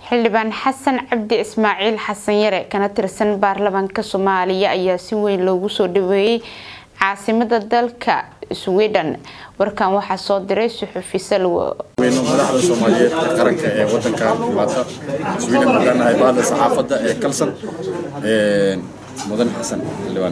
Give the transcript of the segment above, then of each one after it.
xildhibaan xasan cabdi ismaaciil xasan yare kana tirsan baarlamaanka soomaaliya ayaa si weyn loogu soo dhaweeyey caasimada dalka sweden warkan waxaa soo diray suxufi salwo madaxda soomaaliyeed ee qaranka ee wadankan maanta sweden haddaan nahay baada saxaafadda ee kalsan mudan xasan xildhibaan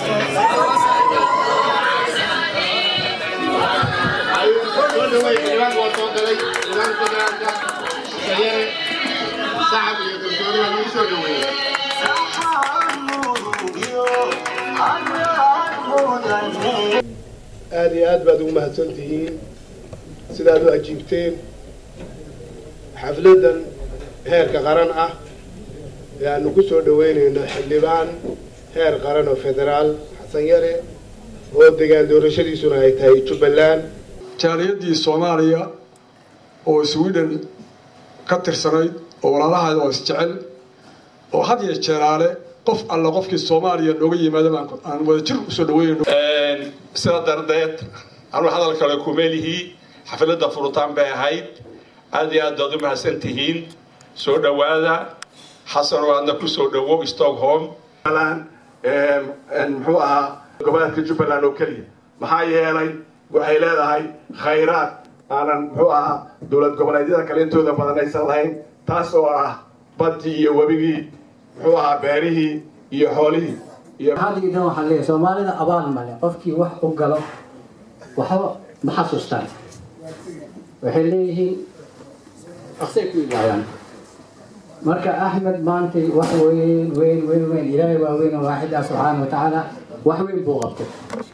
aada iyo aad baad ugu mahadsan tihiin sidaad u ajiibteen xafladdan heerka qaran ah ee aanu ku soo dhaweynayno xildhibaan heer qaran oo federaal xasan yare oo degaan doorashadiisuna ay tahay jubbaland jaaliyadii soomaaliya oo sweden ka tirsanayd oo walaalahaada oo isjecel oo had iyo jeeraale qof alla qofkii soomaaliya nooga yimaada aan wada jir usoo dhaweynayno sida dardeed anuu hadal kale kumeelihii xafladda furitaan bay ahayd aad iyo aad baad u mahadsan tihiin soo dhowaada xasan oo aadna ku soo dhowo stockholm muxuu ahaa goboleedka jubbaland oo keliya maxaa yeelay waxay leedahay khayraad aanan muxuu ahaa dowlad goboleedyada kale intooda badan aysan lahayn taas oo ah baddii iyo webigii muxuu ahaa beerihii iyo xoolihii hadiidan waxaan leeyahay soomaalida abaal male qofkii wax u galo waxba ma xasuustaan waxay leeyihiin aqsay ku ilaayaan marka axmed maanta wax weyn weyn weyn weyn ilaahay waa weyn oo waaxida subxaana wa tacaala wax weyn buu qabtay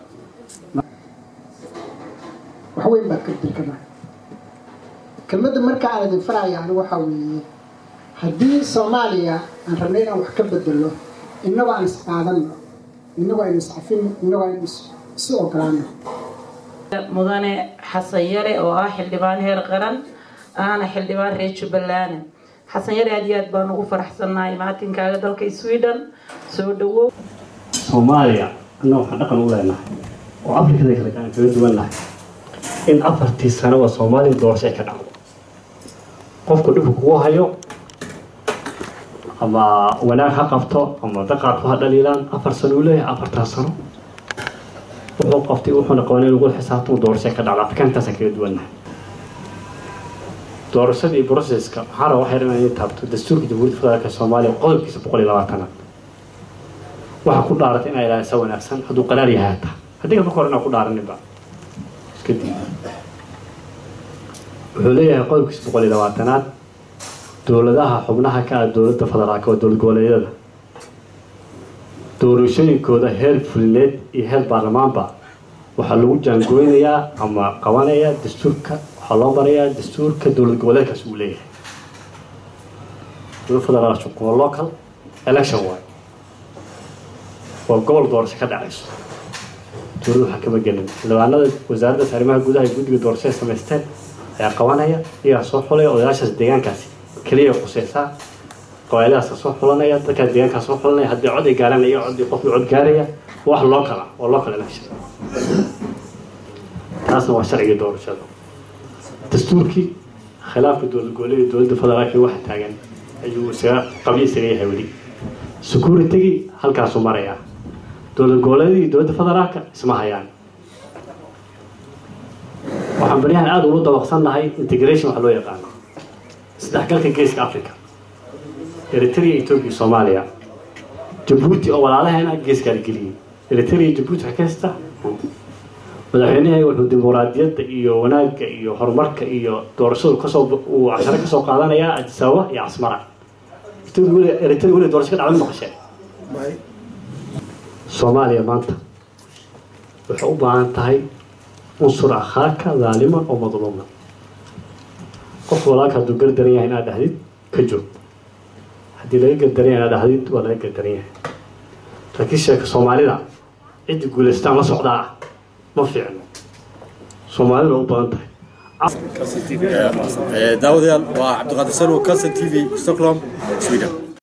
wax weyn baa ka dirkana kelmadda marka aan idin farayaan waxa weeye haddii soomaaliya aan rabnay inaan wax ka bedelo innagoo aan isqaadano innagoo aynu iscafino innagoo aynu isu ogolaano mudane xasan yare oo ah xildhibaan heer qaran ahna xildhibaan reer jubbaland xasan yare aad iyo aad baan ugu faraxsannahay maatinkaaga dalka sweden soo dhawow soomaaliya anna waxaan dhaqan u leenahay oo afrikada kale aan kaga duwannahay in afartii sanoba soomaaliya doorasho ay ka dhacdo qofku dhibku kugu hayo ama wanaag ha qabto ama daqaarku ha dhaliilaan afar sano uu leeyahay afartaa sano wuxuu qabtay wuxuuna qabanay in lagu xisaabtamo doorasho ka dhacda afrikaantaasaan kaga duwannahay doorashadii broceska waxaa raba waxay dhan inay taabto dastuurka jamhuuriyadda federaalka soomaaliya qodobkiisa boqol iyo labaatanaad waxaa ku dhaaratay inaa ilaalisa wanaagsan hadduu qaraar yahay hataa haddii ka hor inaa ku dhaaraninba iska diida wuxuu leeyahay qodobkiisa boqol iyo labaatanaad dowladaha xubnaha ka ah dowladda federaalka waa dowlad goboleedyada doorashooyinkooda heer fulineed iyo heer baarlamaanba waxaa lagu jaangooynayaa ama qabanayaa dastuurka waxaa loo marayaa dastuurka dowlad goboleedkaas uu leeyahay dowlad federaal waa local election waay waa gobol doorasho ka dhacayso dowlad waxaa kama gelin xildhibaanada wasaaraddaas arrimaha gudaha iyo guddiga doorashada samaysteen ayaa qabanaya iyagaa soo xulaya odayaashaas deegaankaasi keliya quseysaa qabailadaasa soo xulanaya dadkaa deegaankaa soo xulanaya haddii cod ay gaaraan iyo cod qofkii cod gaaraya wax loo kala waa loo kala election taasna waa sharciga doorashada dastuurkii khilaafka dowlad goboleed dowladda federaalka waxa taagan ayuu isaga qabyo isaga yahay weli securitigii halkaasuu marayaa dowlad goboleedii dowladda federaalka isma hayaan waxaan baryahan aada ugu dabaqsan nahay integration waxa loo yaqaano isdhexgalka geeska africa eritrea etoobiya soomaaliya jabuuti oo walaalaheena geeskaa la geliyey eritrea jabuuti waxay ka haystaa madaxweynaha wuxuu dimuqraadiyadda iyo wanaagga iyo horumarka iyo doorashadu kasoo uu casharo kasoo qaadanayaa addis ababa iyo casmara eritrea weli doorasho ka dhacda maqashee soomaaliya maanta waxay u baahan tahay unsur akhaaka daaliman oo madluuman qof walaalka hadduu gardaran yahay inaad dhahdid ka joog haddii laga gardaran yahay inaad dhahdid waa laga gardaran yahay laakiin sheeka soomaalida ciddi guulaystaan la socdaa ma fiicno soomaalida u badan tahay daawadayaal waa cabdiqaadir salwo calson t v stockholm sweden